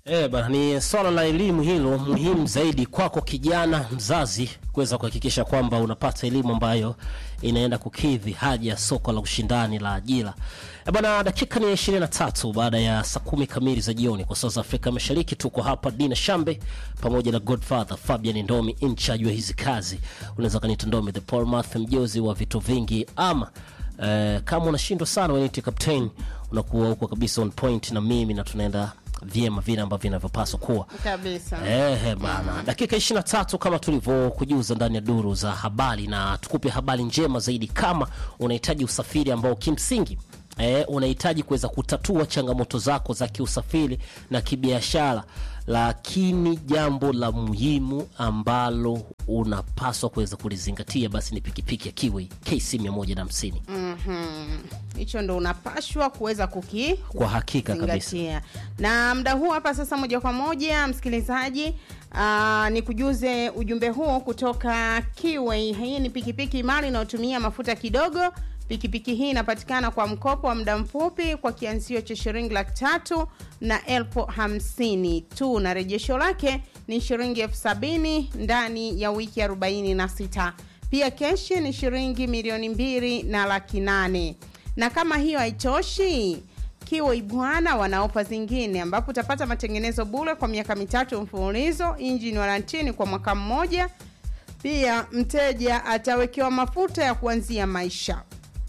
Eh, bana ni swala la elimu hilo muhimu zaidi kwako kijana mzazi kuweza kuhakikisha kwamba unapata elimu ambayo inaenda kukidhi haja ya soko la ushindani la ajira. Eh, bana dakika ni 23 baada ya saa kumi kamili za jioni kwa saa za Afrika Mashariki. Tuko hapa Dina Shambe pamoja na Godfather Fabian Ndomi in charge wa hizi kazi. Unaweza kanita Ndomi the Paul Math mjozi wa vitu vingi ama eh, kama unashindwa sana weniti captain unakuwa huko kabisa on point na mimi na tunaenda vyema vile ambavyo vinavyopaswa kuwa kabisa. Ehe bana, dakika 23 kama tulivyokujuza ndani ya duru za habari, na tukupe habari njema zaidi. Kama unahitaji usafiri ambao kimsingi eh, unahitaji kuweza kutatua changamoto zako za kiusafiri na kibiashara, lakini jambo la muhimu ambalo unapaswa kuweza kulizingatia basi ni pikipiki ya Kiwi KC 150 Mhm. Hicho ndo unapashwa kuweza kuki kwa hakika kabisa. zingatia. Na muda huu hapa sasa, moja kwa moja msikilizaji, aa, ni kujuze ujumbe huu kutoka Kiway. Hii ni pikipiki imara inayotumia mafuta kidogo. Pikipiki hii inapatikana kwa mkopo wa muda mfupi kwa kianzio cha shilingi laki tatu na elfu hamsini tu, na rejesho lake ni shilingi elfu sabini ndani ya wiki arobaini na sita. Pia keshi ni shilingi milioni mbili na laki nane na kama hiyo haitoshi Kiwai bwana wana ofa zingine ambapo utapata matengenezo bure kwa miaka mitatu mfululizo, injini warantini kwa mwaka mmoja. Pia mteja atawekewa mafuta ya kuanzia maisha.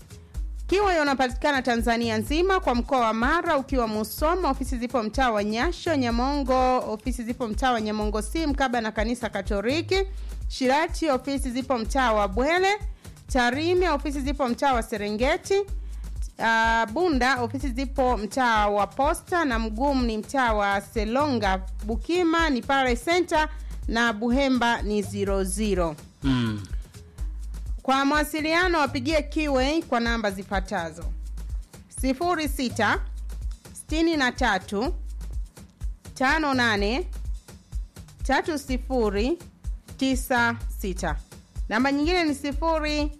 Kiwai unapatikana Tanzania nzima, kwa mkoa wa Mara ukiwa Musoma, ofisi zipo mtaa wa Nyasho. Nyamongo ofisi zipo mtaa wa Nyamongo si mkaba na kanisa Katoliki. Shirati ofisi zipo mtaa wa Bwele. Tarime ofisi zipo mtaa wa Serengeti. Uh, Bunda ofisi zipo mtaa wa Posta na Mgumu ni mtaa wa Selonga. Bukima ni Pare Center na Buhemba ni 00. Mm. Kwa mawasiliano wapigie Kiway kwa namba zifuatazo: 06 63 58 30 96. Namba nyingine ni 07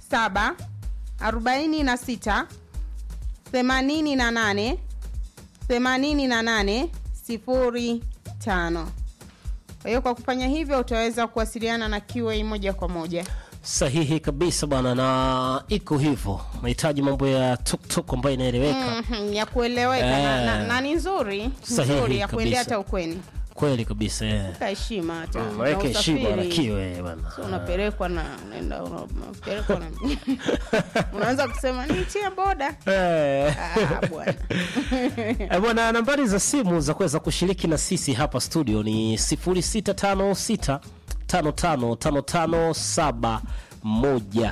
46 88 88 05. Kwa hiyo kwa kufanya hivyo utaweza kuwasiliana na Kiway moja kwa moja. Sahihi kabisa bwana, na iko hivyo. Mahitaji mambo ya tuktuk ambayo inaeleweka Mhm, ya kueleweka na, na, Eh. na ni nzuri Sahihi nzuri ya kuendea kabisa. hata ukweni kweli kabisa eh. ka heshima hata na Weke heshima na usafiri. kiwe bwana. So unapelekwa na unaenda una- unapelekwa na unaanza kusema nitie boda Eh. ah, bwana Eh, bwana, nambari za simu za kuweza kushiriki na sisi hapa studio ni 0656 555571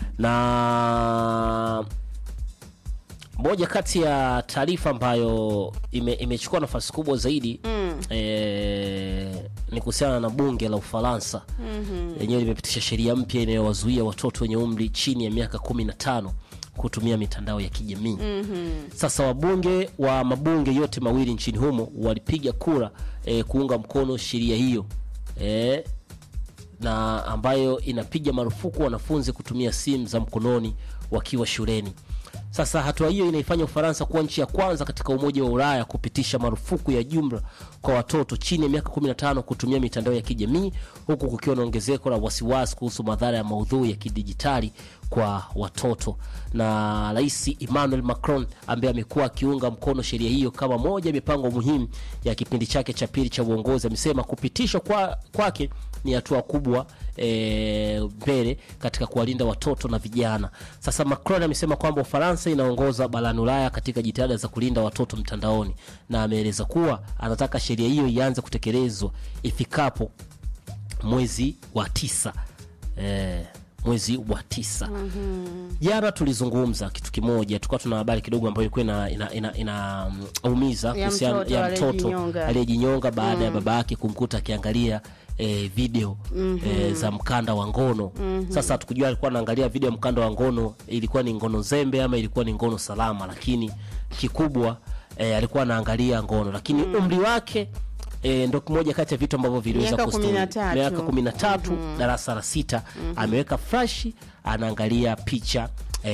na moja kati ya taarifa ambayo ime, imechukua nafasi kubwa zaidi mm. e, ni kuhusiana na bunge la Ufaransa mm-hmm. lenyewe limepitisha sheria mpya inayowazuia watoto wenye umri chini ya miaka 15 kutumia mitandao ya kijamii mm-hmm. Sasa wabunge wa mabunge yote mawili nchini humo walipiga kura e, kuunga mkono sheria hiyo e, na ambayo inapiga marufuku wanafunzi kutumia simu za mkononi wakiwa shuleni. Sasa hatua hiyo inaifanya Ufaransa kuwa nchi ya kwanza katika Umoja wa Ulaya kupitisha marufuku ya jumla kwa watoto chini ya miaka 15 kutumia mitandao ya kijamii, huku kukiwa na ongezeko la wasiwasi kuhusu madhara ya maudhui ya kidijitali kwa watoto. Na Rais Emmanuel Macron ambaye amekuwa akiunga mkono sheria hiyo kama moja ya mipango muhimu ya kipindi chake cha pili cha uongozi, amesema kupitishwa kwa, kwake ni hatua kubwa e, mbele katika kuwalinda watoto na vijana. Sasa Macron amesema kwamba Ufaransa inaongoza barani Ulaya katika jitihada za kulinda watoto mtandaoni, na ameeleza kuwa anataka sheria hiyo ianze kutekelezwa ifikapo mwezi wa tisa e, mwezi wa tisa jana tulizungumza kitu kimoja, tulikuwa tuna habari kidogo ambayo ilikuwa ina, ina, ina, ina um, umiza Ya kuhusiana- mtoto ya mtoto aliyejinyonga. aliyejinyonga baada ya baba yake kumkuta akiangalia eh, video eh, za mkanda wa ngono. Sasa hatukujua alikuwa anaangalia video ya mkanda wa ngono, ilikuwa ni ngono zembe ama ilikuwa ni ngono salama, lakini kikubwa eh, alikuwa anaangalia ngono, lakini umri wake E, ndo kimoja kati ya vitu ambavyo viliweza Miaka kusturi. kumi na tatu. miaka kumi na tatu darasa la sita ameweka flashi anaangalia picha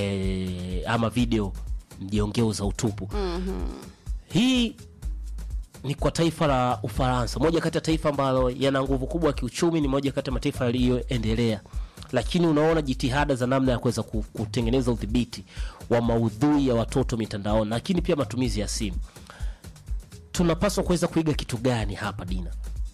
e, ama video mjongeo za utupu hii ni kwa taifa la Ufaransa, moja kati ya taifa ambalo yana nguvu kubwa ya kiuchumi, ni moja kati ya mataifa yaliyoendelea, lakini unaona jitihada za namna ya kuweza ku- kutengeneza udhibiti wa maudhui ya watoto mitandaoni, lakini pia matumizi ya simu. Tunapaswa kuweza kuiga kitu gani hapa Dina?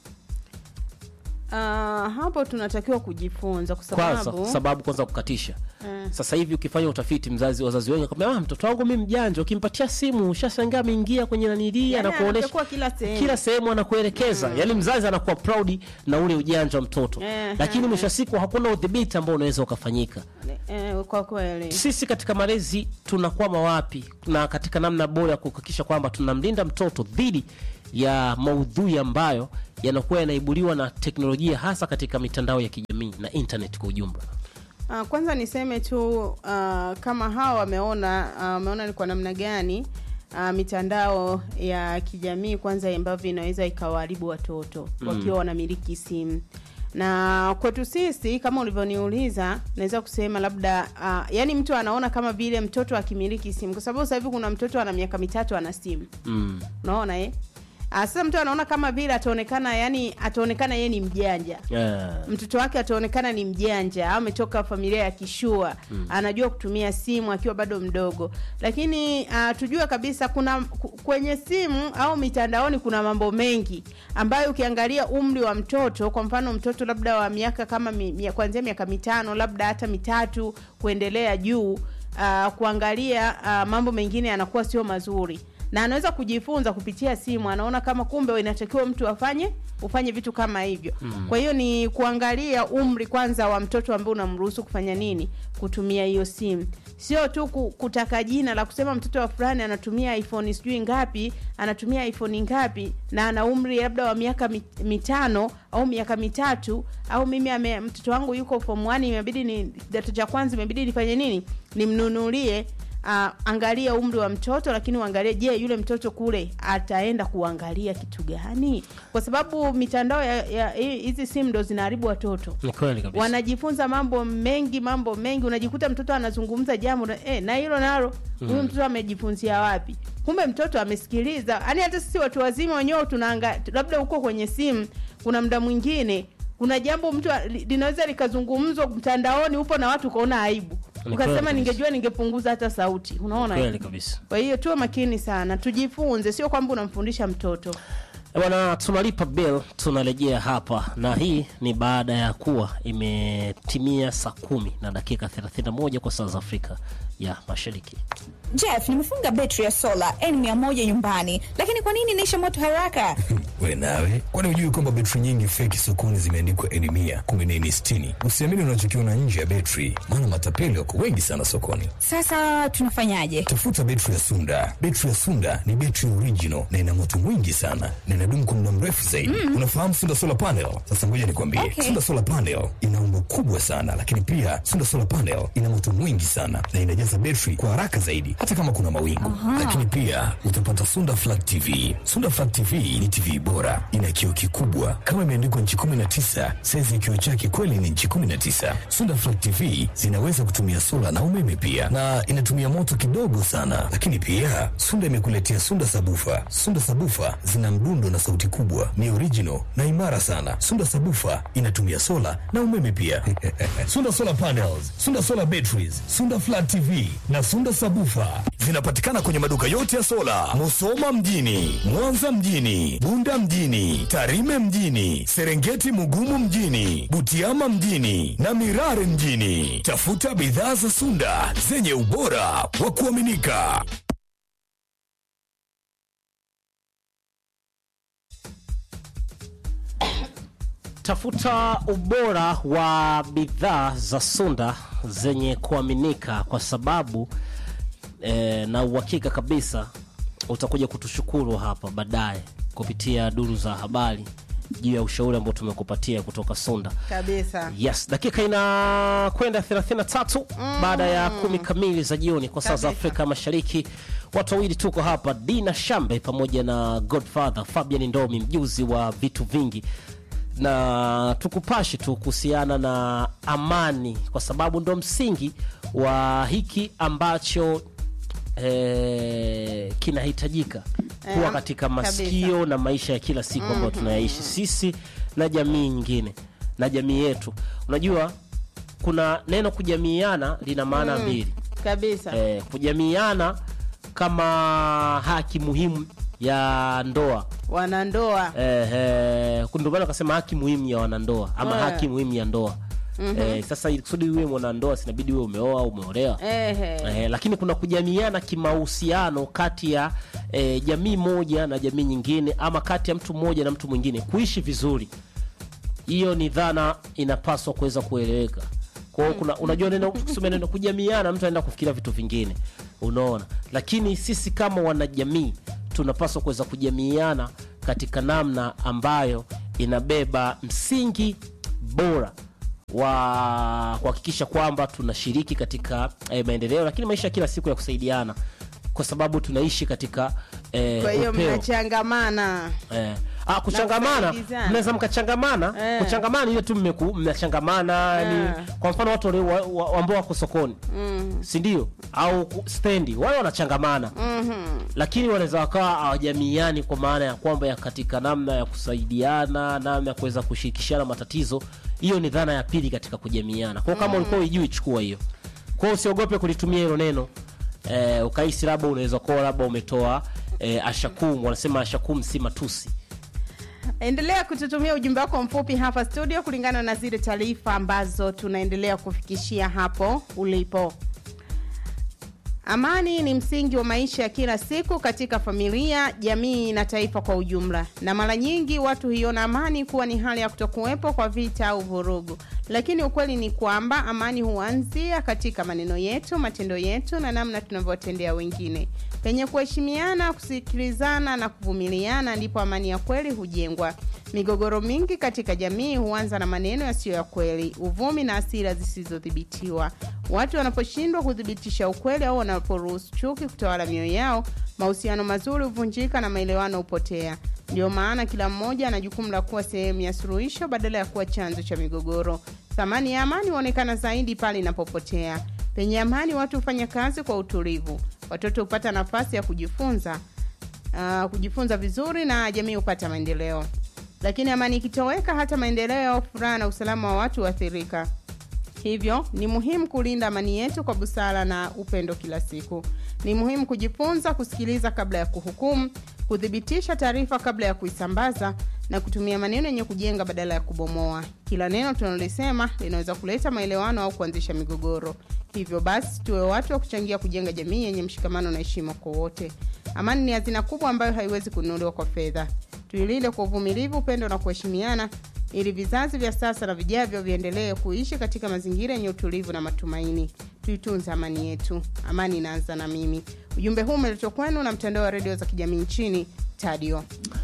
Ah, hapo tunatakiwa kujifunza kwa Kwanza sababu sababu kwanza kukatisha Eh. sasa hivi ukifanya utafiti mzazi wazazi wengi wakwambia ah, mtoto wangu mi mjanja ukimpatia simu ushashangaa ameingia kwenye nanilia Yani anakuonesha anapekua kila sehemu. kila sehemu anakuelekeza yaani mzazi anakuwa proud na ule ujanja wa mtoto Eh, lakini eh. mwisho wa siku hakuna udhibiti ambao unaweza ukafanyika eh, kwa kweli sisi katika malezi tunakwama wapi na katika namna bora ya kuhakikisha kwamba tunamlinda mtoto dhidi ya maudhui ambayo yanakuwa yanaibuliwa na teknolojia hasa katika mitandao ya kijamii na internet kwa ujumla Ah, kwanza niseme tu ah, kama hawa wameona ah, wameona ni kwa namna gani ah, mitandao ya kijamii kwanza ambavyo inaweza ikawaharibu watoto wakiwa wanamiliki simu na kwetu sisi kama ulivyoniuliza naweza kusema labda uh, yani mtu anaona kama vile mtoto akimiliki simu kwa sababu sasa hivi kuna mtoto ana miaka mitatu ana simu mm. unaona eh Ah, sasa mtu anaona kama vile ataonekana yani ataonekana yeye ni mjanja yeah. mtoto wake ataonekana ni mjanja au ametoka familia ya kishua mm. anajua kutumia simu akiwa bado mdogo lakini uh, tujue kabisa kuna ku- kwenye simu au mitandaoni kuna mambo mengi ambayo ukiangalia umri wa mtoto kwa mfano mtoto labda wa miaka kama mi, mi, kuanzia miaka mitano labda hata mitatu kuendelea juu uh, kuangalia uh, mambo mengine yanakuwa sio mazuri na anaweza kujifunza kupitia simu anaona kama kumbe inatakiwa mtu afanye ufanye vitu kama hivyo mm. kwa hiyo ni kuangalia umri kwanza wa mtoto ambaye unamruhusu kufanya nini kutumia hiyo simu sio tu ku- kutaka jina la kusema mtoto wa fulani anatumia iphone sijui ngapi anatumia iphone ngapi na ana umri labda wa miaka mit- mitano au miaka mitatu au mimi ame, mtoto wangu yuko form 1 imebidi ni kidato cha kwanza imebidi nifanye nini nimnunulie uh, angalia umri wa mtoto lakini uangalie je yule mtoto kule ataenda kuangalia kitu gani kwa sababu mitandao ya ya- hi- hizi simu ndo zinaharibu watoto ni kweli kabisa wanajifunza mambo mengi mambo mengi unajikuta mtoto anazungumza jambo na, eh, na hilo nalo huyu mtoto amejifunzia wapi kumbe mtoto amesikiliza yaani hata sisi watu wazima wenyewe tunaanga labda huko kwenye simu kuna mda mwingine kuna jambo mtu a- li- linaweza likazungumzwa mtandaoni upo na watu ukaona aibu Ni ukasema kweli kabisa. ningejua ningepunguza hata sauti unaona kweli kabisa kwa hiyo tuwe makini sana tujifunze sio kwamba unamfundisha mtoto Eh, bwana tunalipa bill tunarejea hapa na hii ni baada ya kuwa imetimia saa kumi na dakika 31 kwa saa za afrika ya mashariki Jeff, nimefunga betri ya sola N100 nyumbani, lakini kwa nini inaisha moto haraka? we nawe kwani hujui kwamba betri nyingi feki sokoni zimeandikwa eni mia kumbe ni eni sitini usiamini unachokiona nje ya betri maana matapeli wako wengi sana sokoni Sasa tunafanyaje? tafuta betri ya sunda betri ya sunda ni betri original na ina moto mwingi sana na inadumu kwa muda mrefu zaidi unafahamu sunda solar panel sasa ngoja nikwambie Okay. sunda solar panel ina umbo kubwa sana lakini pia sunda solar panel ina moto mwingi sana na inajaza betri kwa haraka zaidi hata kama kuna mawingu lakini pia utapata sunda flat tv sunda flat tv ni tv bora ina kioo kikubwa kama imeandikwa nchi 19 saizi ya kioo chake kweli ni nchi 19 sunda flat tv zinaweza kutumia sola na umeme pia na inatumia moto kidogo sana lakini pia sunda imekuletea sunda sabufa sunda sabufa zina mdundo na sauti kubwa ni original na imara sana sunda sabufa inatumia sola na umeme pia sunda solar panels sunda solar batteries sunda flat tv na sunda sabufa zinapatikana kwenye maduka yote ya sola musoma mjini mwanza mjini bunda mjini tarime mjini serengeti mugumu mjini butiama mjini na mirare mjini tafuta bidhaa za sunda zenye ubora wa kuaminika tafuta ubora wa bidhaa za sunda zenye kuaminika kwa sababu eh, na uhakika kabisa utakuja kutushukuru hapa baadaye kupitia duru za habari juu ya ushauri ambao tumekupatia kutoka sunda kabisa yes dakika inakwenda 33 baada ya kumi kamili za jioni kwa saa za Kabisa. afrika mashariki watu wawili tuko hapa dina shambe pamoja na godfather fabian ndomi mjuzi wa vitu vingi na tukupashi tu kuhusiana na amani kwa sababu ndo msingi wa hiki ambacho eh, kinahitajika kuwa Eh, katika kabisa. masikio na maisha ya kila siku ambayo tunayaishi sisi na jamii nyingine na jamii yetu unajua kuna neno kujamiiana lina maana mbili kabisa eh, kujamiiana kama haki muhimu ya ndoa wanandoa eh, eh, ndio maana akasema haki muhimu ya wanandoa ama Eh. haki muhimu ya ndoa eh, sasa ili kusudi uwe mwanandoa sinabidi uwe umeoa au umeolewa Ehe. Eh, lakini kuna kujamiana kimahusiano kati ya eh, jamii moja na jamii nyingine ama kati ya mtu mmoja na mtu mwingine kuishi vizuri hiyo ni dhana inapaswa kuweza kueleweka kwa hiyo kuna unajua neno kusema neno kujamiana mtu anaenda kufikiria vitu vingine unaona lakini sisi kama wanajamii tunapaswa kuweza kujamiana katika namna ambayo inabeba msingi bora wa kuhakikisha kwamba tunashiriki katika eh, maendeleo lakini maisha ya kila siku ya kusaidiana kwa sababu tunaishi katika eh, kwa hiyo upeo. mnachangamana Eh. Ah, kuchangamana kusaidizana. mnaweza mkachangamana Eh. kuchangamana ile tu mmeku- mnachangamana Eh. ni kwa mfano watu wale wa- wa- ambao wako sokoni mm. si ndio au ku- stendi wale wanachangamana mm lakini wanaweza wakawa hawajamiani kwa maana ya kwamba ya katika namna ya kusaidiana namna ya kuweza kushirikishana matatizo hiyo ni dhana ya pili katika kujamiana kwao kama ulikuwa uijui chukua hiyo kwao usiogope kulitumia hilo neno eh, ukahisi labda unaweza kuwa labda umetoa eh, ashakum wanasema ashakum si matusi endelea kututumia ujumbe wako mfupi hapa studio kulingana na zile taarifa ambazo tunaendelea kufikishia hapo ulipo amani ni msingi wa maisha ya kila siku katika familia jamii na taifa kwa ujumla na mara nyingi watu huiona amani kuwa ni hali ya kutokuwepo kwa vita au vurugu lakini ukweli ni kwamba amani huanzia katika maneno yetu matendo yetu na namna tunavyotendea wengine penye kuheshimiana kusikilizana na kuvumiliana ndipo amani ya kweli hujengwa migogoro mingi katika jamii huanza na maneno yasiyo ya kweli uvumi na asira zisizodhibitiwa watu wanaposhindwa kuthibitisha ukweli au wanaporuhusu chuki kutawala mioyo yao mahusiano mazuri huvunjika na maelewano hupotea ndio maana kila mmoja ana jukumu la kuwa sehemu ya suluhisho badala ya kuwa chanzo cha migogoro thamani ya amani huonekana zaidi pale inapopotea penye amani watu hufanya kazi kwa utulivu watoto hupata nafasi ya kujifunza uh, kujifunza vizuri na jamii hupata maendeleo lakini amani ikitoweka hata maendeleo furaha na usalama wa watu huathirika hivyo ni muhimu kulinda amani yetu kwa busara na upendo kila siku ni muhimu kujifunza kusikiliza kabla ya kuhukumu kuthibitisha taarifa kabla ya kuisambaza na kutumia maneno yenye kujenga badala ya kubomoa kila neno tunalolisema linaweza kuleta maelewano au kuanzisha migogoro hivyo basi tuwe watu wa kuchangia kujenga jamii yenye mshikamano na heshima kwa wote amani ni hazina kubwa ambayo haiwezi kununuliwa kwa fedha tuilinde kwa uvumilivu upendo na kuheshimiana ili vizazi vya sasa na vijavyo viendelee kuishi katika mazingira yenye utulivu na matumaini tuitunze amani yetu amani inaanza na mimi ujumbe huu umeletwa kwenu na mtandao wa redio za kijamii nchini tadio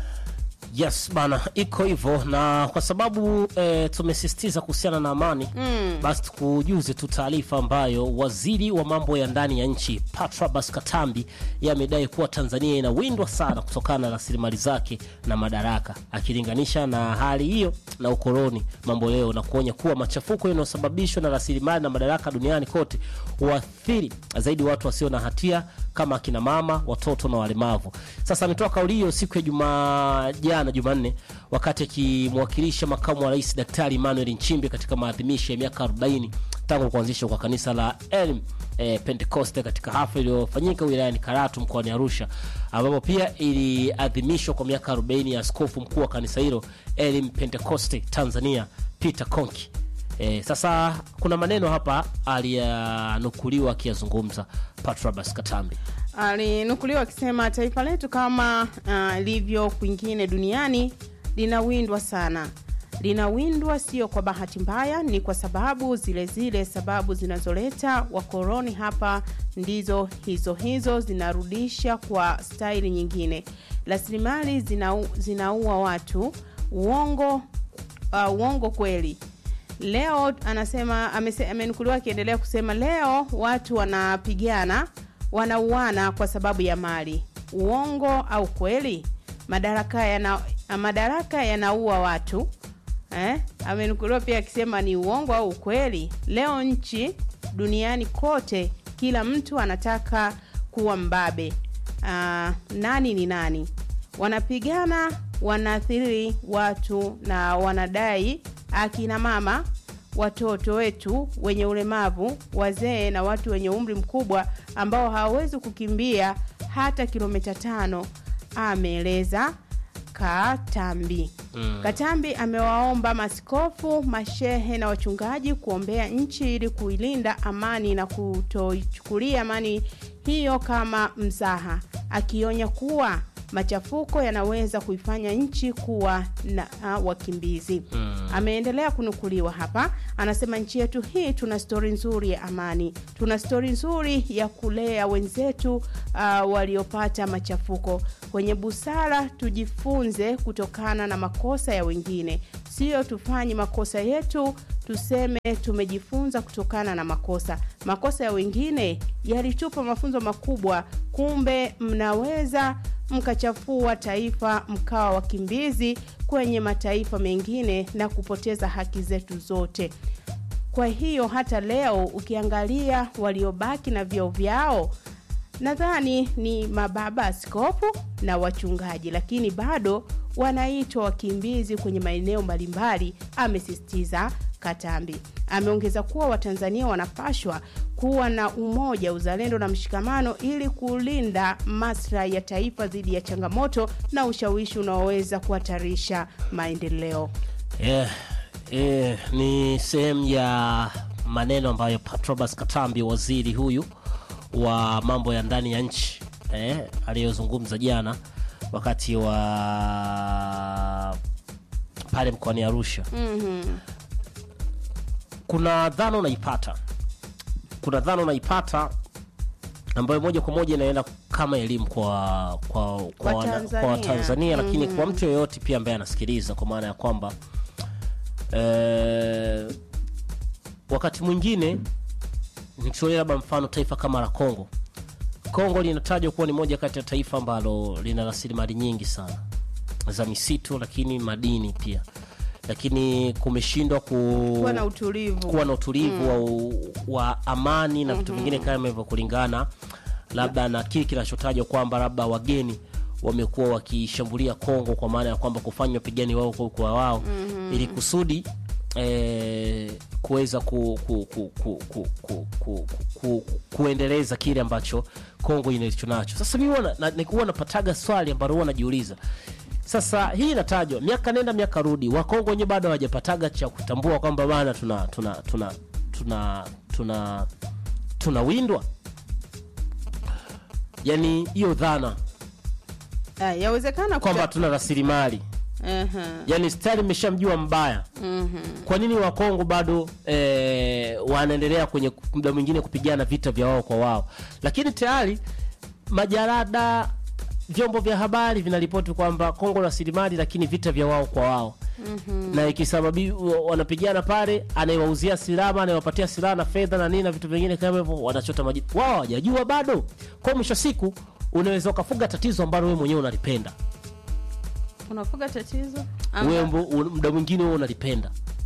yes bana iko hivyo na kwa sababu eh, tumesisitiza kuhusiana na amani mm. basi tukujuze tu taarifa ambayo waziri wa mambo ya ndani ya nchi patrabas katambi yamedai kuwa tanzania inawindwa sana kutokana na rasilimali zake na madaraka akilinganisha na hali hiyo na ukoloni mambo leo na kuonya kuwa machafuko yanayosababishwa na rasilimali na madaraka duniani kote huathiri zaidi watu wasio na hatia kama akina mama watoto na walemavu sasa ametoa kauli hiyo siku ya juma jana jumanne wakati akimwakilisha makamu wa rais daktari emmanuel nchimbi katika maadhimisho ya miaka 40 tangu kuanzishwa kwa kanisa la elim e, pentecoste katika hafla iliyofanyika wilayani karatu mkoani arusha ambapo pia iliadhimishwa kwa miaka 40 ya askofu mkuu wa kanisa hilo elim pentecoste tanzania peter conki E, sasa kuna maneno hapa aliyanukuliwa akiyazungumza patrabas katambi alinukuliwa akisema taifa letu kama ilivyo uh, kwingine duniani linawindwa sana linawindwa sio kwa bahati mbaya ni kwa sababu zile zile sababu zinazoleta wakoroni hapa ndizo hizo hizo zinarudisha kwa staili nyingine rasilimali zinau, zinaua watu uongo uh, uongo kweli leo anasema amese- amenukuliwa akiendelea kusema leo watu wanapigana wanauana kwa sababu ya mali uongo au kweli madaraka yana madaraka yanaua watu eh? amenukuliwa pia akisema ni uongo au ukweli leo nchi duniani kote kila mtu anataka kuwa mbabe uh, nani ni nani wanapigana wanaathiri watu na wanadai akina mama watoto wetu wenye ulemavu wazee na watu wenye umri mkubwa ambao hawawezi kukimbia hata kilomita tano ameeleza katambi mm. katambi amewaomba maskofu mashehe na wachungaji kuombea nchi ili kuilinda amani na kutoichukulia amani hiyo kama mzaha akionya kuwa machafuko yanaweza kuifanya nchi kuwa na uh, wakimbizi mm. ameendelea kunukuliwa hapa anasema nchi yetu hii tuna stori nzuri ya amani tuna stori nzuri ya kulea wenzetu uh, waliopata machafuko kwenye busara tujifunze kutokana na makosa ya wengine sio tufanye makosa yetu tuseme tumejifunza kutokana na makosa makosa ya wengine yalitupa mafunzo makubwa kumbe mnaweza mkachafua taifa mkawa wakimbizi kwenye mataifa mengine na kupoteza haki zetu zote kwa hiyo hata leo ukiangalia waliobaki na vyeo vyao nadhani ni mababa askofu na wachungaji lakini bado wanaitwa wakimbizi kwenye maeneo mbalimbali amesisitiza katambi ameongeza kuwa watanzania wanapashwa kuwa na umoja uzalendo na mshikamano ili kulinda maslahi ya taifa dhidi ya changamoto na ushawishi unaoweza kuhatarisha maendeleo yeah, yeah, ni sehemu ya maneno ambayo patrobas katambi waziri huyu wa mambo ya ndani ya nchi eh, aliyozungumza jana wakati wa pale mkoani arusha mm-hmm. kuna dhana unaipata kuna dhana unaipata ambayo moja kwa moja inaenda kama elimu kwa kwa kwa, Kwa wana- Tanzania. kwa Tanzania lakini kwa mtu yoyote pia ambaye anasikiliza kwa maana ya kwamba eh, wakati mwingine nichukulie labda mfano taifa kama la Kongo. Kongo linatajwa kuwa ni moja kati ya taifa ambalo lina rasilimali nyingi sana za misitu, lakini madini pia, lakini kumeshindwa ku kuwa na utulivu kuwa na utulivu wa, wa amani na vitu vingine kama hivyo kulingana labda na kile kinachotajwa kwamba labda wageni wamekuwa wakishambulia Kongo kwa maana ya kwamba kufanya wapigani wao kwa kwa wao ili kusudi eh, kuweza ku, ku, ku, ku, ku, ku, ku, ku, kuendeleza kile ambacho Kongo inacho nacho. Sasa mimi huwa na- na- huwa napataga swali ambalo huwa najiuliza sasa hii inatajwa miaka nenda miaka rudi, Wakongo wenyewe bado hawajapataga cha kutambua kwamba bana tuna tuna tuna tuna tuna tunawindwa. Yani hiyo dhana Ah, yawezekana kwamba kuta- tuna rasilimali Aha. yani stari imeshamjua mbaya kwa nini wakongo bado eh, wanaendelea kwenye muda mwingine kupigana vita vya wao kwa wao lakini tayari majarada vyombo vya habari vinaripoti kwamba kongo rasilimali lakini vita vya wao kwa wao mm-hmm. na ikisababi wa- wanapigana pale anayewauzia silaha anayewapatia silaha na fedha na nini na vitu vingine kama hivyo wanachota maji wao hawajajua bado kwa mwisho wa siku unaweza ukafuga tatizo ambalo wewe mwenyewe unalipenda unafuga tatizo Amba- wewe mbo- un- muda mwingine wewe unalipenda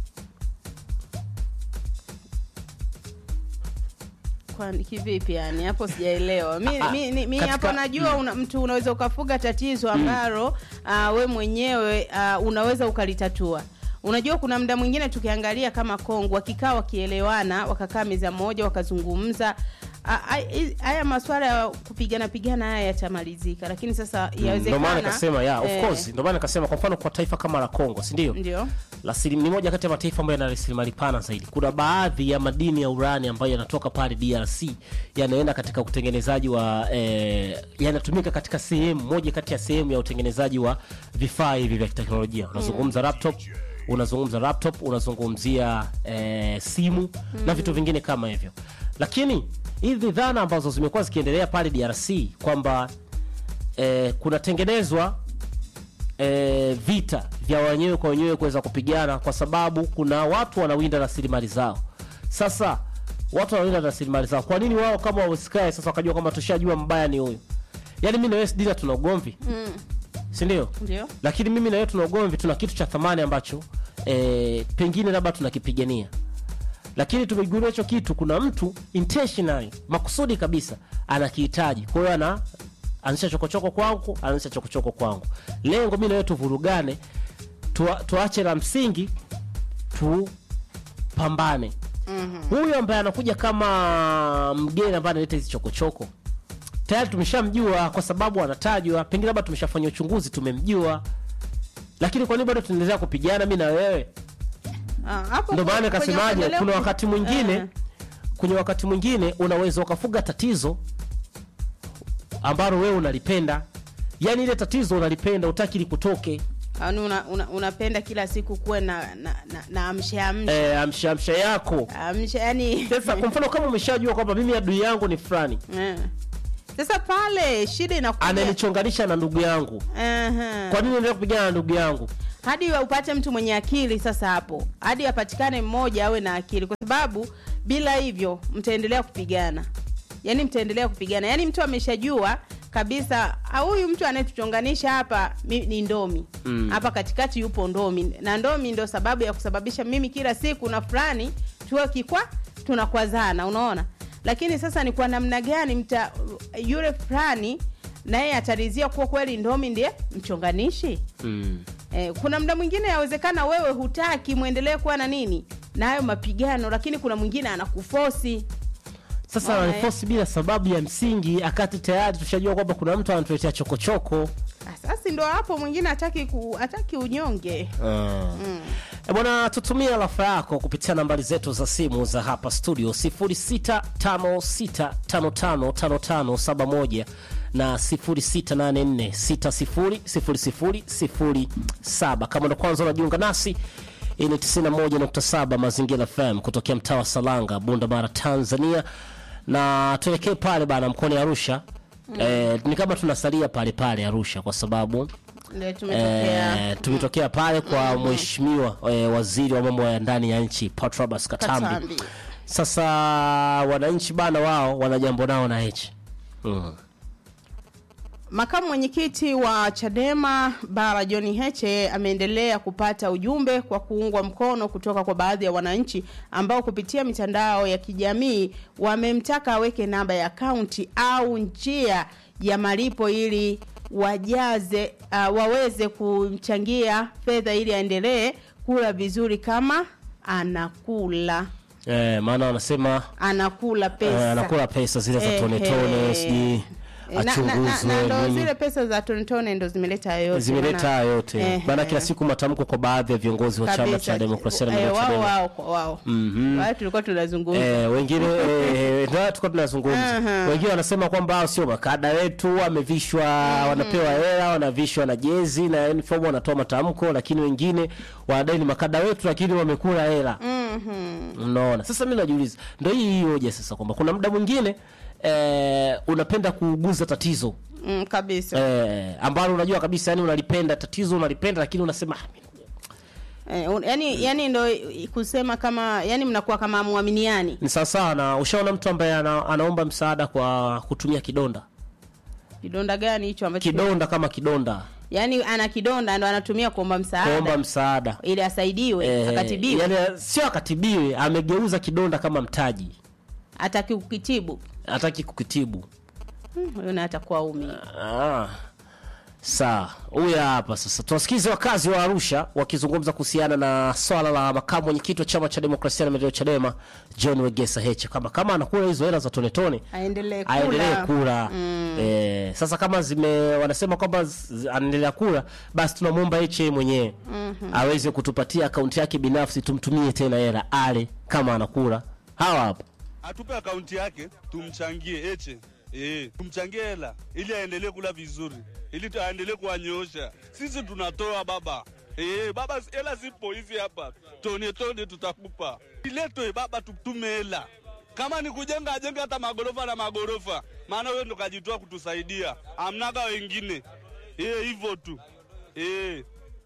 kwa kivipi yani hapo sijaelewa mi, Ah, mi, mi, mi katika- hapo najua una, mtu unaweza ukafuga tatizo ambalo uh, we mwenyewe uh, unaweza ukalitatua unajua kuna mda mwingine tukiangalia kama kongo wakikaa wakielewana wakakaa meza moja wakazungumza ah, ah, hi- haya maswala ya kupigana pigana haya yatamalizika lakini sasa ndio maana yawezekana nikasema ya of eh, course ndio maana nikasema kwa mfano kwa taifa kama la Kongo si ndio ndio Rasilim- ni moja kati ya mataifa ambayo yana rasilimali pana zaidi. Kuna baadhi ya madini ya urani ambayo yanatoka pale DRC yanaenda katika utengenezaji wa eh, yanatumika katika sehemu moja kati ya sehemu ya utengenezaji wa vifaa hivi vya teknolojia. Unazungumza laptop, unazungumza laptop, unazungumzia eh, simu na vitu vingine kama hivyo. Lakini hizi dhana ambazo zimekuwa zikiendelea pale DRC kwamba eh, kunatengenezwa e, vita vya wenyewe kwa wenyewe kuweza kupigana kwa sababu kuna watu wanawinda rasilimali zao sasa watu wanawinda rasilimali zao kwa nini wao kama wasikae sasa wakajua kwamba tushajua mbaya ni huyu yaani mi na wewe Dina tuna ugomvi mm. sindio ndio lakini mimi na wewe tuna ugomvi tuna kitu cha thamani ambacho e, pengine labda tunakipigania lakini tumegundua hicho kitu kuna mtu intentionally makusudi kabisa anakihitaji kwa hiyo ana anzisha chokochoko kwangu anzisha chokochoko kwangu lengo mi nawe tuvurugane tua, tuache la msingi tupambane huyu ambaye anakuja kama mgeni ambaye analeta hizi chokochoko tayari tumeshamjua kwa sababu anatajwa pengine labda tumeshafanya uchunguzi tumemjua lakini kwa nini bado tunaendelea kupigana mi na wewe Ah, hapo ndio maana kwenye nikasemaje kuendelea kuna ku- wakati mwingine Eh. kwenye wakati mwingine unaweza ukafuga tatizo ambalo wewe unalipenda yaani ile tatizo unalipenda utaki likutoke Yaani una, una, unapenda kila siku kuwe na na, na, na amsha amsha eh, amsha amsha yako amsha yani sasa kwa mfano kama umeshajua kwamba mimi adui yangu ni fulani Eh. sasa pale shida inakuja ananichonganisha na ndugu yangu Aha. kwa nini endelea kupigana na ndugu yangu hadi upate mtu mwenye akili sasa hapo hadi apatikane mmoja awe na akili kwa sababu bila hivyo mtaendelea kupigana yaani mtaendelea kupigana yaani mtu ameshajua kabisa "Ah, huyu mtu anayetuchonganisha hapa mi- ni ndomi Mm. hapa katikati yupo ndomi na ndomi ndo sababu ya kusababisha mimi kila siku na fulani tuwe kikwa tunakwazana unaona lakini sasa ni kwa namna gani mta yule fulani naye atarizia kuwa kweli ndomi ndiye mchonganishi mm. Eh, kuna mda mwingine yawezekana wewe hutaki mwendelee kuwa na nini na hayo mapigano lakini kuna mwingine anakufosi sasa Maana ananifosi bila sababu ya msingi akati tayari tushajua kwamba kuna mtu anatuletea chokochoko Ah, sasa ndo hapo mwingine hataki ku, hataki unyonge mm. E bwana, tutumie rafa yako kupitia nambari zetu za simu za hapa studio 0656555571 na 0684600007. Kama ndo kwanza unajiunga nasi, hii ni 91.7 Mazingira FM kutokea mtaa wa Salanga, Bunda Mara, Tanzania, na tuelekee pale bana mkoani Arusha. Eh, ni kama tunasalia pale pale Arusha kwa sababu ndio tumetokea Eh, tumetokea pale kwa mheshimiwa eh, waziri wa mambo ya ndani ya nchi Patrobas Katambi. Katambi. Sasa wananchi bana, wao wana jambo nao na hichi mm. Makamu mwenyekiti wa Chadema Bara John Heche ameendelea kupata ujumbe kwa kuungwa mkono kutoka kwa baadhi ya wananchi ambao kupitia mitandao ya kijamii wamemtaka aweke namba ya akaunti au njia ya malipo ili wajaze uh, waweze kumchangia fedha ili aendelee kula vizuri kama anakula eh, maana wanasema anakula pesa eh, anakula pesa zile za Ehe. tone tone, sijui Eh, na- na- na- achunguzwe na ndo nini. zile pesa za tonetone ndo zimeleta hayo yote zimeleta maana- haya yote Ehe. maana kila siku matamko kwa baadhi ya viongozi wa chama Kabisa. cha demokrasia na Eh, maendeleo wao Chadema wao kwa wao Mhm. Wao tulikuwa tunazungumza Eh, wengine eh, ndio tulikuwa tunazungumza Aha. wengine wanasema kwamba hao sio makada wetu wamevishwa wanapewa hela wanavishwa na jezi na uniform wanatoa matamko lakini wengine wanadai ni makada wetu lakini wamekula hela unaona sasa mimi najiuliza ndio hii hii hoja sasa kwamba kuna muda mwingine eh, unapenda kuuguza tatizo mm, kabisa eh, ambalo unajua kabisa yani unalipenda tatizo unalipenda lakini unasema "Ah, eh, un, yani, yani ndo kusema kama yani mnakuwa kama muaminiani ni sawasawa na ushaona mtu ambaye ana, anaomba msaada kwa kutumia kidonda kidonda gani hicho ambacho kidonda kama kidonda yani ana kidonda ndo anatumia kuomba msaada kuomba msaada ili asaidiwe Eh, akatibiwe yani sio akatibiwe amegeuza kidonda kama mtaji ataki kukitibu hataki kukitibu Hmm, huyo naye atakuwa umi ah. Sawa, huyu hapa sasa. Tuwasikize wakazi wa Arusha wakizungumza kuhusiana na swala la makamu mwenyekiti wa chama cha demokrasia na maendeleo Chadema John Wegesa Heche, kama kama anakula hizo hela za tone tone aendelee kula aendelee kula eh, sasa kama zime wanasema kwamba z- anaendelea kula basi tunamwomba Heche mwenyewe aweze kutupatia akaunti yake binafsi tumtumie tena hela ale kama anakula hawa hapa atupe akaunti yake tumchangie eche eh, tumchangie hela ili aendelee kula vizuri, ili tu- aendelee kuwanyoosha. Sisi tunatoa baba eh, baba, hela zipo hizi hapa, tone tone tutakupa, iletwe baba, tutume hela. Kama ni kujenga, ajenge hata magorofa na magorofa, maana wewe ndo kajitoa kutusaidia, amnaga wengine eh, hivyo tu eh.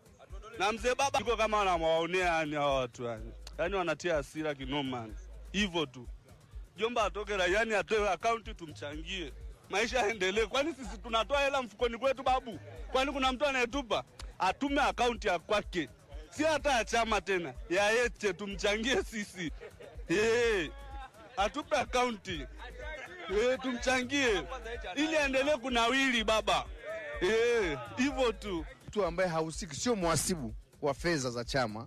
Na mzee baba iko kama wanawaonea yani hawa watu yani, yani wanatia hasira kinoma, hivyo tu jomba atoke raiani atoe akaunti tumchangie maisha yaendelee. Kwani sisi tunatoa hela mfukoni kwetu babu? Kwani kuna mtu anayetupa? Atume akaunti ya kwake, si hata ya chama tena, ya Heche tumchangie sisi. Hey, atupe akaunti e, tumchangie ili aendelee kunawili baba Eh, hivyo tu mtu ambaye hahusiki, sio mhasibu wa fedha za chama,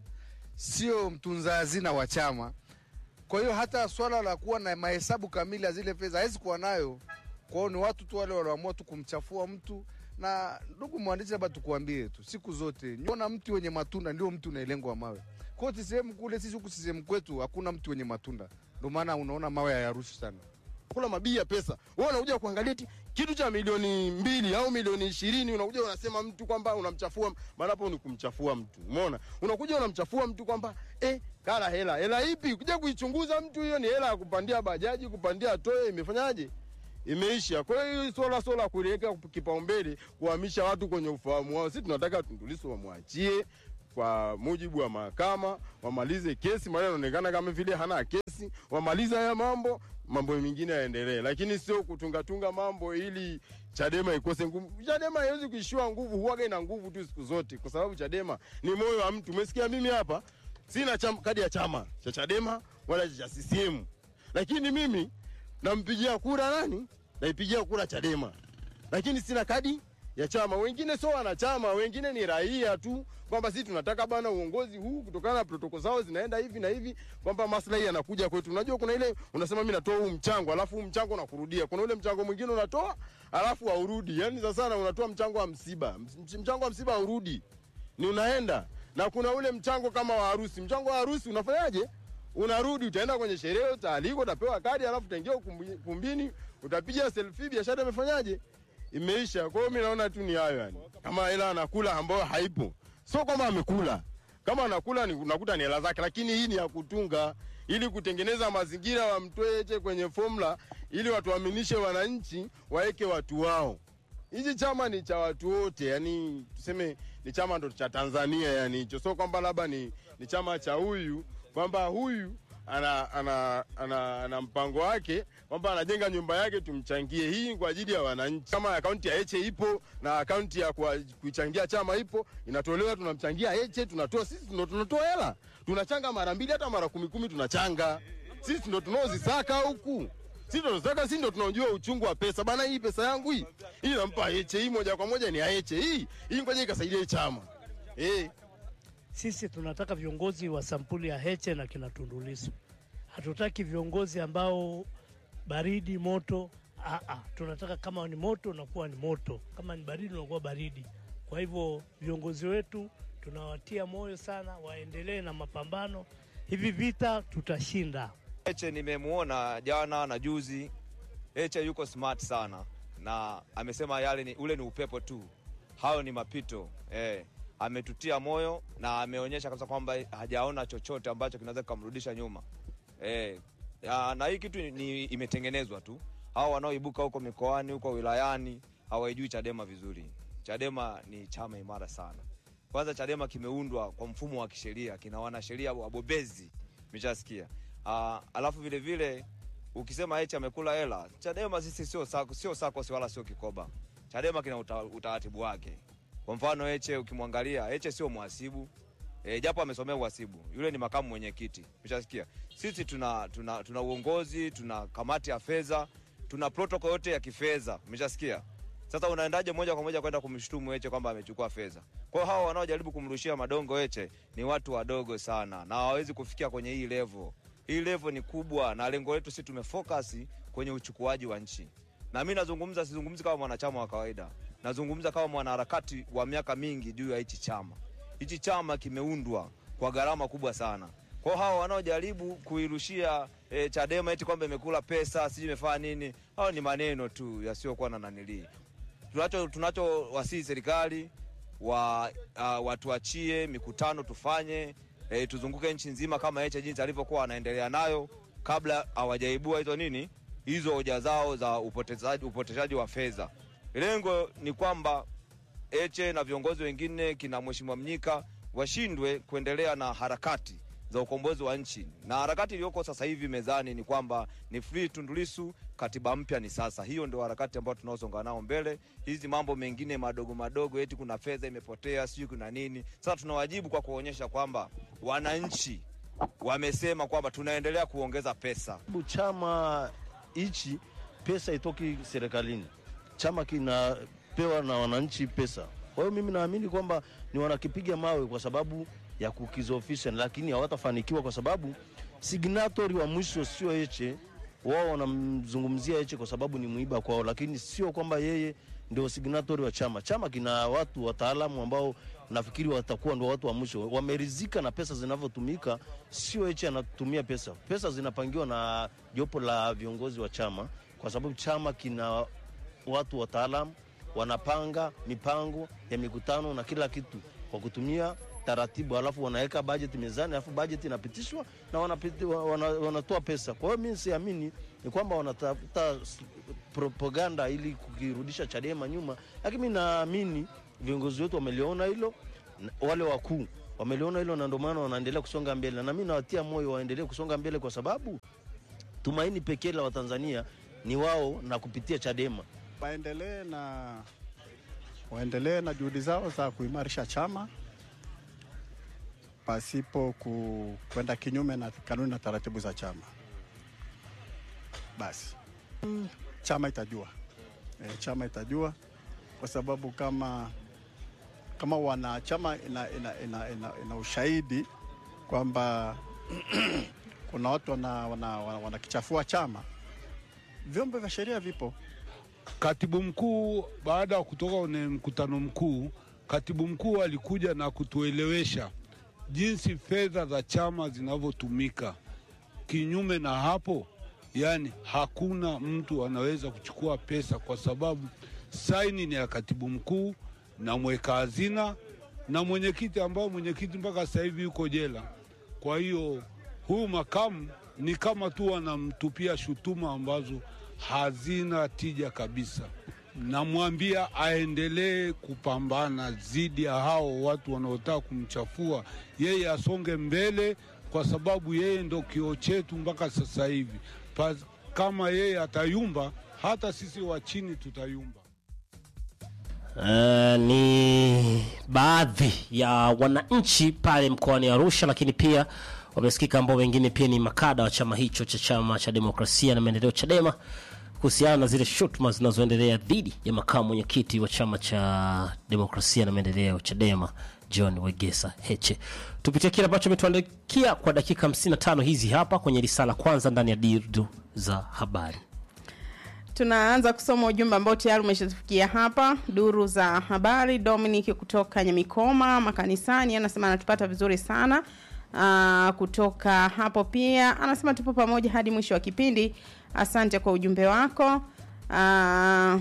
sio mtunza hazina wa chama. Kwa hiyo hata swala la kuwa na mahesabu kamili ya zile fedha hawezi kuwa nayo. Kwa hiyo ni watu tu wale wanaamua tu kumchafua mtu. Na ndugu mwandishi, labda tukuambie tu, siku zote nyona mti wenye matunda ndio mti unaelengwa mawe. Kwa hiyo sehemu kule, sisi huku sehemu kwetu hakuna mti wenye matunda, ndio maana unaona mawe hayarushi sana. kula mabii ya pesa. Wewe unakuja kuangalia eti kitu cha milioni mbili au milioni ishirini unakuja unasema mtu kwamba unamchafua, maana hapo ni kumchafua mtu. Umeona? Unakuja unamchafua mtu kwamba eh, kala hela. Hela ipi? Kuja kuichunguza mtu, hiyo ni hela ya kupandia bajaji, kupandia toe, imefanyaje? Imeisha. Kwa hiyo hii swala swala kuliweka kipaumbele, kuhamisha watu kwenye ufahamu wao. Sisi tunataka Tundu Lissu wamwachie kwa mujibu wa mahakama, wamalize kesi, maana inaonekana kama vile hana kesi, wamalize haya mambo, mambo mengine yaendelee, lakini sio kutungatunga mambo ili Chadema ikose nguvu. Chadema haiwezi kuishiwa nguvu, huwaga ina nguvu tu siku zote, kwa sababu Chadema ni moyo wa mtu. Umesikia, mimi hapa sina chama, kadi ya chama cha Chadema wala cha CCM, lakini mimi nampigia kura nani? Naipigia kura Chadema, lakini sina kadi ya chama. Wengine sio wanachama, wengine ni raia tu, kwamba sisi tunataka bana uongozi huu kutokana na protoko zao zinaenda hivi na hivi, kwamba maslahi yanakuja kwetu. Unajua kuna ile unasema mimi natoa huu mchango, alafu huu mchango unakurudia. Kuna ule mchango mwingine unatoa alafu haurudi, yani sasa sana unatoa mchango wa msiba, Mch- mchango wa msiba haurudi, ni unaenda na kuna ule mchango kama wa harusi. Mchango wa harusi unafanyaje? Unarudi, utaenda kwenye sherehe, utaalikwa, utapewa kadi, alafu utaingia ukumbi- ukumbini, utapiga selfie, biashara imefanyaje? Imeisha. Kwa hiyo mimi naona tu ni hayo yani, kama hela anakula ambayo haipo, sio kwamba amekula. Kama anakula ni unakuta ni hela zake, lakini hii ni ya kutunga ili kutengeneza mazingira, wamtoe Heche kwenye formula, ili watuaminishe wananchi, waweke watu wao. Hichi chama ni cha watu wote, yani tuseme ni chama ndo cha Tanzania, yani hicho sio kwamba labda ni, ni chama cha huyu kwamba huyu ana, ana, ana, ana mpango wake kwamba anajenga nyumba yake tumchangie. Hii ni kwa ajili ya wananchi. Kama akaunti ya Heche ipo na akaunti ya kwa- kuichangia chama ipo, inatolewa, tunamchangia Heche, tunatoa sisi, ndo tunatoa hela, tunachanga mara mbili hata mara kumi kumi, tunachanga sisi, ndo tunaozisaka huku sisi ndo tunataka, sisi ndo tunaojua uchungu wa pesa bana. Hii pesa yangu hii hii nampa Heche, hii moja kwa moja ni ya Heche, hii hii ngoja ikasaidia hii chama eh. Sisi tunataka viongozi wa sampuli ya Heche na kina Tundu Lissu. Hatutaki viongozi ambao baridi moto. Aa, tunataka kama ni moto unakuwa ni moto, kama ni baridi unakuwa baridi. Kwa hivyo viongozi wetu tunawatia moyo sana, waendelee na mapambano. Hivi vita tutashinda. Heche nimemwona jana na juzi. Heche yuko smart sana na amesema yale ni, ule ni upepo tu, hayo ni mapito eh. Ametutia moyo na ameonyesha kabisa kwamba hajaona chochote ambacho kinaweza kikamrudisha nyuma eh. Ya, na hii kitu ni imetengenezwa tu. Hao wanaoibuka huko mikoani huko wilayani hawaijui Chadema vizuri. Chadema ni chama imara sana. Kwanza Chadema kimeundwa kwa mfumo wa kisheria, kina wanasheria wabobezi, umeshasikia. Uh, alafu vile vile ukisema Heche amekula hela, Chadema sisi sio sako, sio SACCOS wala sio kikoba. Chadema kina uta, utaratibu wake. Kwa mfano Heche ukimwangalia, Heche sio mhasibu e, japo amesomea uhasibu, yule ni makamu mwenyekiti, umeshasikia. Sisi tuna, tuna, tuna uongozi, tuna kamati ya fedha, tuna protocol yote ya kifedha, umeshasikia. Sasa unaendaje moja kwa moja kwenda kumshutumu Heche kwamba amechukua fedha? Kwa hiyo hawa wanaojaribu kumrushia madongo Heche ni watu wadogo sana na hawawezi kufikia kwenye hii level. Hii level ni kubwa, na lengo letu sisi tumefocus kwenye uchukuaji wa nchi. Na mimi nazungumza, sizungumzi kama mwanachama wa kawaida, nazungumza kama mwanaharakati wa miaka mingi juu ya hichi chama. Hichi chama kimeundwa kwa gharama kubwa sana. Kwa hiyo hawa wanaojaribu kuirushia e, Chadema eti kwamba imekula pesa sijui imefanya nini, hao ni maneno tu yasiyokuwa na nanilii tunacho tunacho wasii serikali wa uh, watuachie mikutano tufanye e, tuzunguke nchi nzima kama Heche jinsi alivyokuwa anaendelea nayo kabla hawajaibua hizo nini hizo hoja zao za upotezaji, upoteshaji wa fedha. Lengo ni kwamba Heche na viongozi wengine kina Mheshimiwa Mnyika washindwe kuendelea na harakati za ukombozi wa nchi, na harakati iliyoko sasa hivi mezani ni kwamba ni free Tundu Lissu, katiba mpya ni sasa. Hiyo ndio harakati ambayo tunaosonga nao mbele. Hizi mambo mengine madogo madogo, eti kuna fedha imepotea, sijui kuna nini. Sasa tunawajibu kwa kuonyesha kwamba wananchi wamesema kwamba tunaendelea kuongeza pesa. chama hichi pesa itoki serikalini, chama kinapewa na wananchi pesa. Kwa hiyo mimi naamini kwamba ni wanakipiga mawe kwa sababu ya kukizofisha, lakini hawatafanikiwa kwa sababu signatory wa mwisho sio Heche. Wao wanamzungumzia Heche kwa sababu ni mwiba kwao, lakini sio kwamba yeye ndio signatory wa chama. Chama kina watu wataalamu ambao nafikiri watakuwa ndio watu wa mwisho, wamerizika na pesa zinavyotumika. Sio Heche anatumia pesa, pesa zinapangiwa na jopo la viongozi wa chama, kwa sababu chama kina watu wataalamu wanapanga mipango ya mikutano na kila kitu kwa kutumia taratibu, alafu wanaweka bajeti mezani, alafu bajeti inapitishwa na wanapiti, wana, wanatoa pesa. Kwa hiyo mimi siamini ni kwamba wanatafuta s- propaganda ili kukirudisha Chadema nyuma, lakini mimi naamini viongozi wetu wameliona hilo, na- wale wakuu wameliona hilo, na ndio maana wanaendelea kusonga mbele, na mimi nawatia moyo waendelee kusonga mbele kwa sababu tumaini pekee la Watanzania ni wao na kupitia Chadema. waendelee na waendelee na juhudi zao za kuimarisha chama pasipo ku, kwenda kinyume na kanuni na taratibu za chama. Basi Mm, chama itajua e, chama itajua kwa sababu kama kama wanachama ina, ina, ina, ina, ina ushahidi kwamba kuna watu wanakichafua wana, wana, wanakichafua chama, vyombo vya sheria vipo. Katibu mkuu baada ya kutoka kwenye mkutano mkuu, katibu mkuu alikuja na kutuelewesha jinsi fedha za chama zinavyotumika. Kinyume na hapo, yani hakuna mtu anaweza kuchukua pesa kwa sababu saini ni ya katibu mkuu na mweka hazina na mwenyekiti, ambao mwenyekiti mpaka sasa hivi yuko jela. Kwa hiyo huyu makamu ni kama tu wanamtupia shutuma ambazo hazina tija kabisa. Namwambia aendelee kupambana dhidi ya hao watu wanaotaka kumchafua yeye, asonge mbele, kwa sababu yeye ndo kioo chetu mpaka sasa hivi. Pa, kama yeye atayumba, hata sisi wa chini tutayumba. Uh, ni baadhi ya wananchi pale mkoani Arusha, lakini pia wamesikika ambao wengine pia ni makada wa chama hicho cha chama cha demokrasia na maendeleo Chadema kuhusiana na zile shutuma zinazoendelea dhidi ya makamu mwenyekiti wa chama cha demokrasia na maendeleo Chadema John Wegesa Heche. Tupitie kile ambacho ametuandikia kwa dakika 55 hizi hapa kwenye risala kwanza ndani ya dirdu za habari. tunaanza kusoma ujumbe ambao tayari umeshatufikia hapa duru za habari dominic kutoka nyamikoma makanisani anasema anatupata vizuri sana uh, kutoka hapo pia anasema tupo pamoja hadi mwisho wa kipindi asante kwa ujumbe wako uh,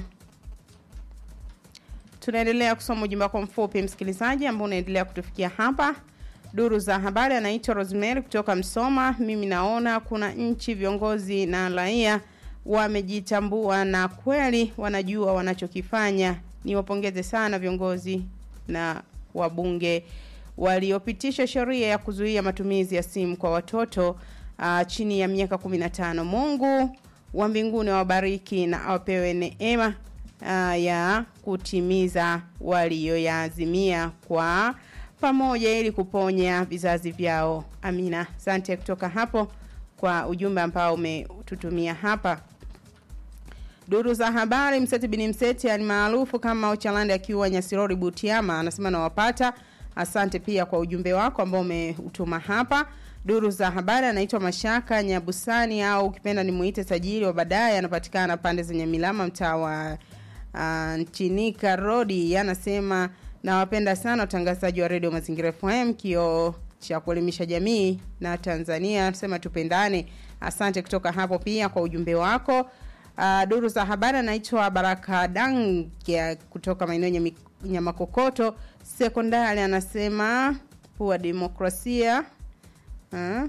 tunaendelea kusoma ujumbe wako mfupi msikilizaji ambao unaendelea kutufikia hapa duru za habari anaitwa rosemary kutoka msoma mimi naona kuna nchi viongozi na raia wamejitambua na kweli wanajua wanachokifanya niwapongeze sana viongozi na wabunge waliopitisha sheria ya kuzuia matumizi ya simu kwa watoto uh, chini ya miaka 15 mungu wa mbinguni awabariki na awapewe neema uh, ya kutimiza waliyoyaazimia kwa pamoja ili kuponya vizazi vyao amina asante kutoka hapo kwa ujumbe ambao umetutumia hapa duru za habari mseti bini mseti alimaarufu kama ochalandi akiwa nyasirori butiama anasema nawapata asante pia kwa ujumbe wako ambao umeutuma hapa duru za habari anaitwa mashaka nyabusani au ukipenda nimuite tajiri wa baadaye anapatikana pande zenye milama mtaa wa uh, nchinika rodi anasema nawapenda sana watangazaji wa redio mazingira fm kio cha kuelimisha jamii na tanzania anasema tupendane asante kutoka hapo pia kwa ujumbe wako uh, duru za habari anaitwa baraka dangia kutoka maeneo Nyami- nyamakokoto sekondari anasema kuwa demokrasia uh,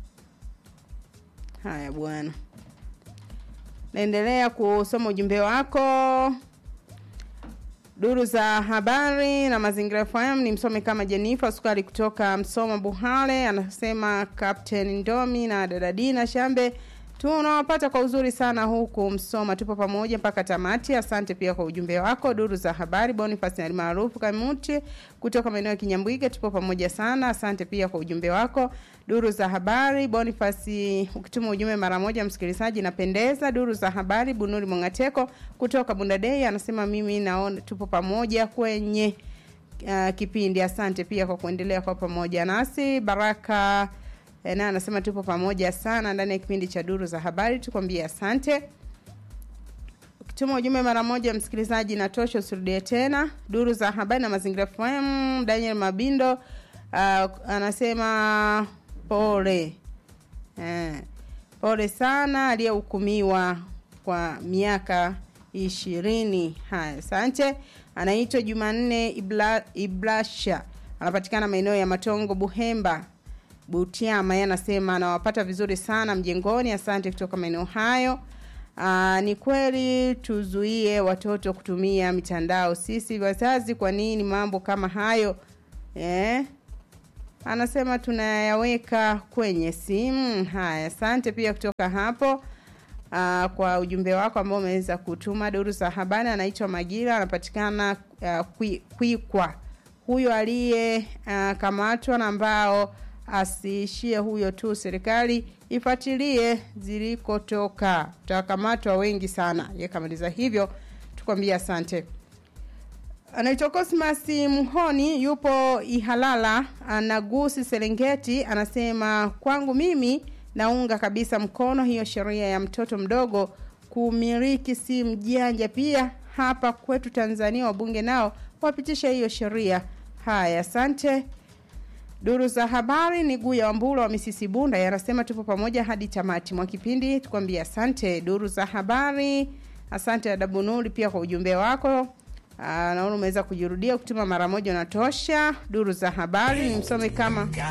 haya bwana naendelea kusoma ujumbe wako duru za habari na mazingira fm ni msome kama jenifa sukari kutoka msoma buhale anasema captain ndomi na dadadina shambe tunawapata kwa uzuri sana huku Msoma, tupo pamoja mpaka tamati. Asante pia kwa ujumbe wako. Duru za habari, Boniface maarufu Kamuti kutoka maeneo ya Kinyambwige, tupo pamoja sana. Asante pia kwa ujumbe wako. Duru za habari, Boniface, ukituma ujumbe mara moja, msikilizaji, napendeza. Duru za habari, Bunuri Mongateko kutoka Bundadei anasema mimi naona tupo pamoja kwenye uh, kipindi. Asante pia kwa kuendelea kwa pamoja nasi. Baraka eh, naye anasema tupo pamoja sana ndani ya kipindi cha duru za habari, tukwambie asante. Ukituma ujumbe mara moja, msikilizaji, natosha, usirudie tena. Duru za habari na mazingira FM, Daniel Mabindo uh, anasema pole eh, pole sana aliyehukumiwa kwa miaka ishirini. Haya, asante. Anaitwa Jumanne Ibla, Iblasha, anapatikana maeneo ya Matongo, Buhemba, Butiama. Yeye anasema anawapata vizuri sana mjengoni. Asante kutoka maeneo hayo. Aa, ni kweli tuzuie watoto kutumia mitandao. Sisi wazazi, kwa nini mambo kama hayo eh? Anasema tunayaweka kwenye simu. Haya, asante pia kutoka hapo uh, kwa ujumbe wako ambao umeweza kutuma. Duru za habari anaitwa Magira, anapatikana uh, Kwikwa. Huyo aliye uh, kamatwa na ambao asiishie huyo tu, serikali ifuatilie zilikotoka, tutakamatwa wengi sana. Yekamaliza hivyo, tukwambia asante. Anaitwa Cosmas Mhoni, yupo Ihalala, anagusi Serengeti, anasema kwangu mimi naunga kabisa mkono hiyo sheria ya mtoto mdogo kumiliki simu janja. Pia hapa kwetu Tanzania wabunge nao wapitisha hiyo sheria. Haya, asante. Duru za habari ni Guya Wambula wa Misisi Bunda, yanasema tupo pamoja hadi tamati mwa kipindi, tukwambia asante. Duru za habari, asante Adabunuli pia kwa ujumbe wako. Aa, naona umeweza kujirudia kutuma mara moja unatosha. Duru za habari ni msome kama